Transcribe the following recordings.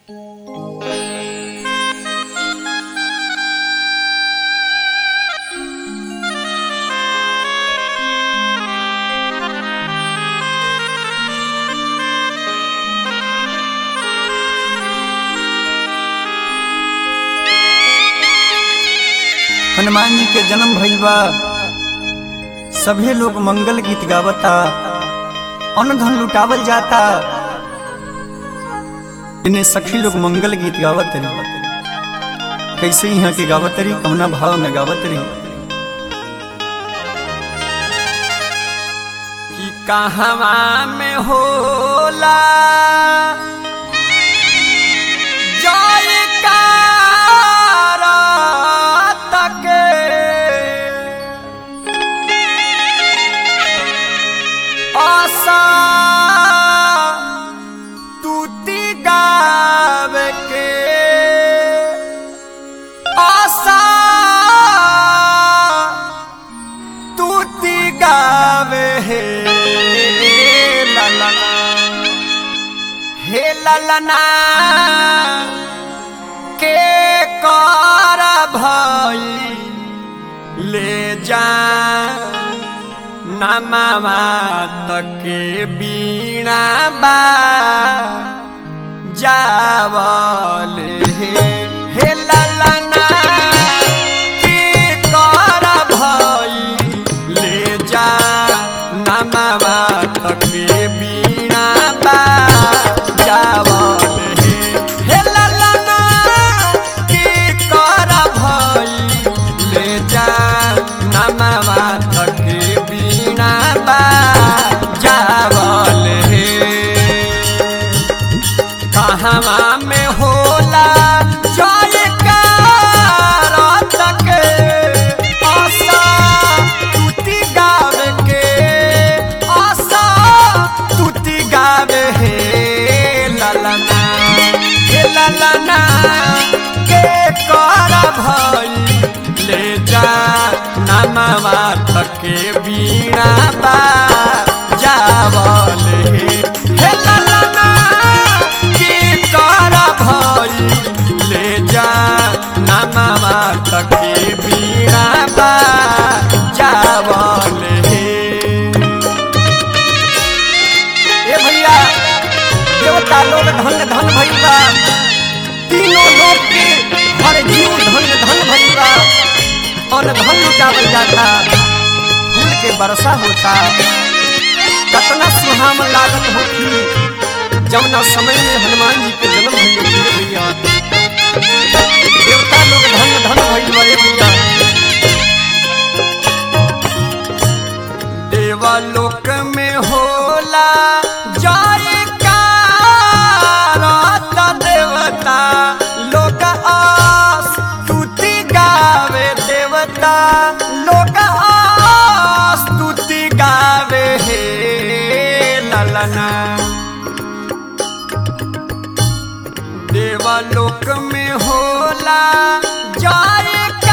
हनुमान जी के जन्म भइल बा सभे लोग मंगल गीत गावता अन्न धन लुटावल जाता इन्हें सखी लोग मंगल गीत गावत रही कैसे यहाँ के गावत रही कमना भाव में गावत रही कि कहवा में होला जयकारा तके आशा तूती गावे के आशा तूती गावे हे ललना हे ललना के कर भई ले जा नमावा तके बीणा बा जावल हे हे ललना के कर भई ले जा नमावा तके बीणा बा जावल हे हे ललना के कर भई ले जा नमावा तके बीणा बा जावल हे कहवा में होला जयकार तके आशा तुति गावे के आशा तुति गावे हे ललना हे ललना के कर भई ले जा नमवा तके बीणा बा जावल हे हे ललना के कर भई ले जा नमवा तके बीणा बा जावल हे ए भैया देवता लोग धन धन भइल बा तीनों लोग के हर जीव धन धन भइल बा और धन लुटावल जाता फूल के वर्षा होता कतना सुहावन लागत होती जमुना समय में हनुमान जी के जन्म भइल होती भैया देवता लोग धन धन भइल बा ए भैया देवलोक में होला जयकार त देवता लोक आस स्तुति गावे देवता लोक आस स्तुति गावे हे ललना देवलोक में होला जयकार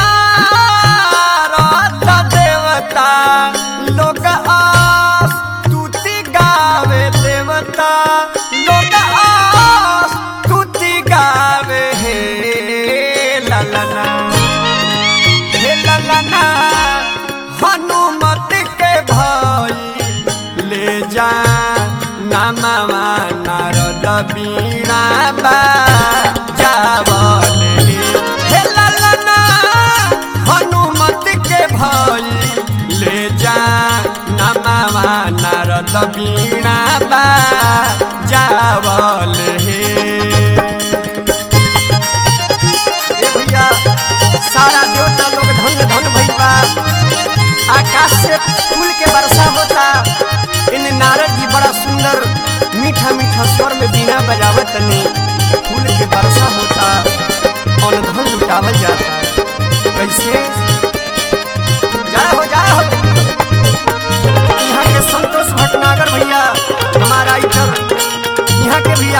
त देवता लोक आस स्तुति गावे देवता लोक आस स्तुति गावे हे ललना हे ललना हनुमत के भाई ले जा नमवा नारद बीणा बा जावल हे ललना हनुमत के भाई ले जा नमवा नारद बीणा बा जावल हे ए भैया सारा देवता लोग धन धन भइल बा आकाश से फूल के वर्षा होता इन नारद जी बड़ा सुंदर मीठा मीठा स्वर में बीना बजावत तनी फूल के वर्षा होता और धन लुटावल जाता कैसे जय हो जय हो यहाँ के संतोष भटनागर भैया हमारा इधर यहाँ के भी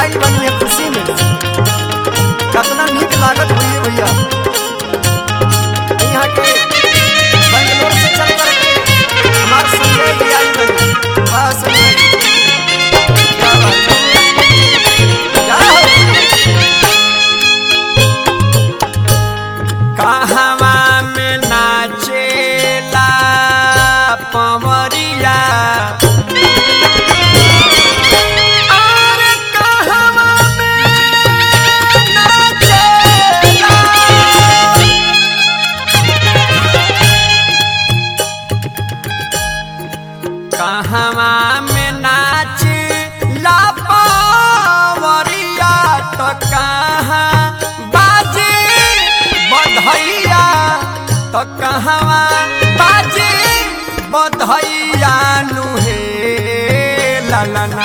तो कहवा बाजी बधैया नुहे ललना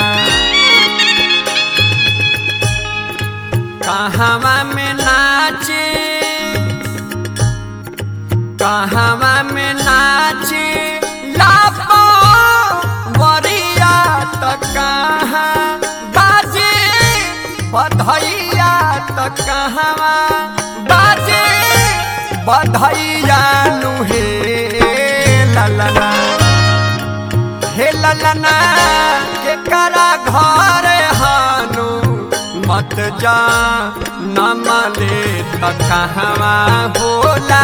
कहवा में नाचे कहवा में नाचे लापो वरिया तो कहाँ बाजे बधैया तो कहवा बाजे बधैया नुहे ललना हे ललना के करा घर हानु मत जा नमले त कहवा होला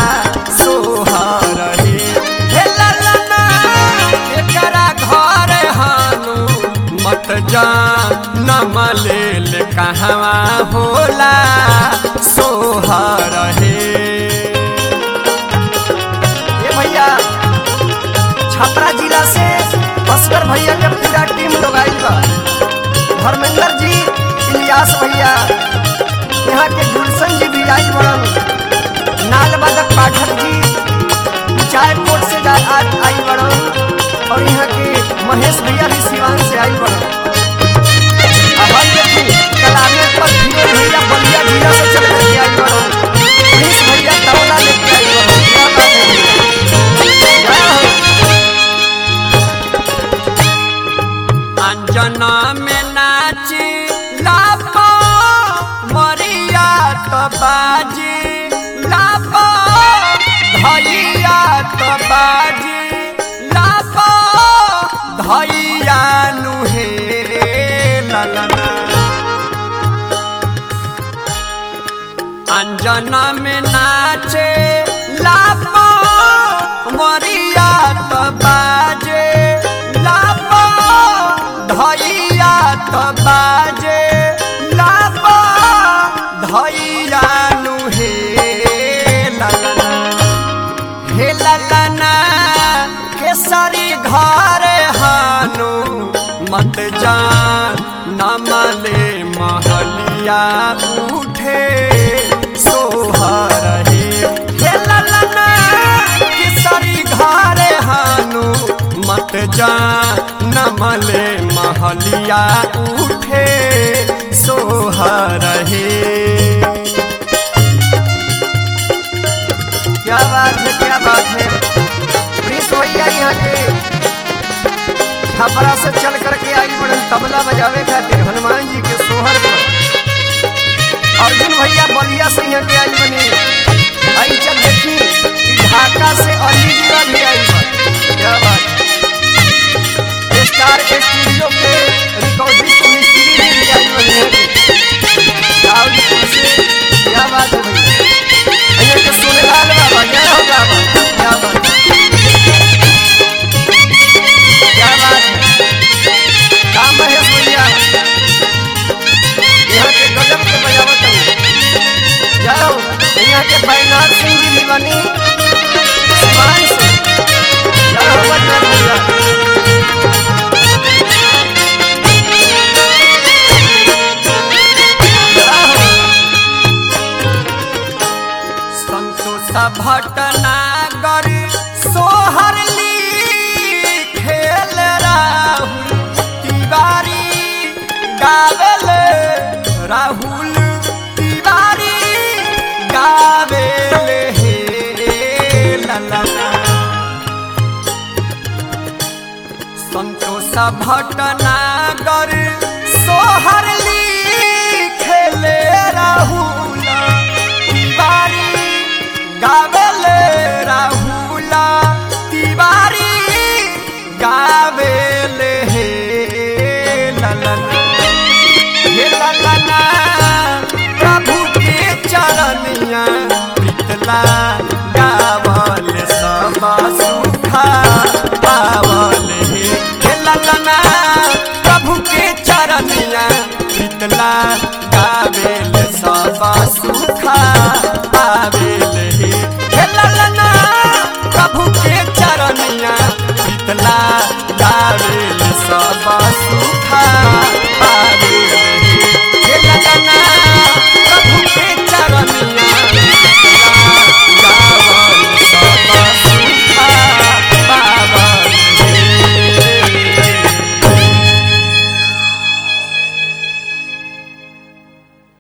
सोहर हे हे ललना के करा घर हानु मत जा नमले ले कहवा होला सोहर हे ये भैया छपरा जिला से भास्कर भैया के पूरा टीम लोग आइल बा धर्मेंद्र जी इलियास भैया यहाँ के गुलशन जी भी आइल बड़न नाल बादक पाठक जी चायकोट से जा आज आइल बड़न और यहाँ के महेश भैया भी सिवान से आइल बड़न अब हम देखी कलामे पर धीरे भैया बलिया जिला से चल के आइल बड़न महेश भैया तबला लेके आइल बड़न क्या बात है भैया जय हो अंजना में नाची लापो मरिया तो बाजी लापो धैया तो बाजी लापो धैया नुहे ललना अंजना में नाचे लापो मरिया तो बाजे लापो धैया तो बाजे लापो धैया नुहे ललना हे ललना केसरी घर हानु मत जान नमले महलिया उठे सोहर हे हे ललना केसरी घर हानु मत जान नमले महलिया उठे सोहर हे क्या बात है क्या बात है प्रिंस भैया यहाँ के छपरा से चल करके आई बड़न तबला बजावे खातिर हनुमान जी के सोहर पर अर्जुन भैया बलिया से यहाँ के आई बने आई चल देखी ई ढाका से अली जीरा भी आई बा क्या बात है स्टार स्टूडियो के रिकॉर्डिस्ट मिस्त्री भी आई बने दाऊदपुर से क्या बात है भैया અહીંયા કે સોનેલાલ બાબા જય હો બાબા क्या बात क्या बात काम महेश भैया यहाँ के गजब के बजावत है जय हो यहाँ के बैनाथ सिंह जी भी बनी सिवान से जय हो बजरंग भैया जय हो संतोष भटनागर सोहरली खेल राहुल तिवारी गावेल राहुल तिवारी गावेल हे ललना संतोष भटनागर सोहरली खेले राहुल तिवारी गावेले राहुल तिवारी गावेले हे ललना हे ललना प्रभु के चरनिया प्रीतला गावल सब सुखा पावल हे हे ललना प्रभु के चरनिया प्रीतला गावेल सब सुखा पावेल हे हे ललना प्रभु के चरनिया प्रीतला गावेल सब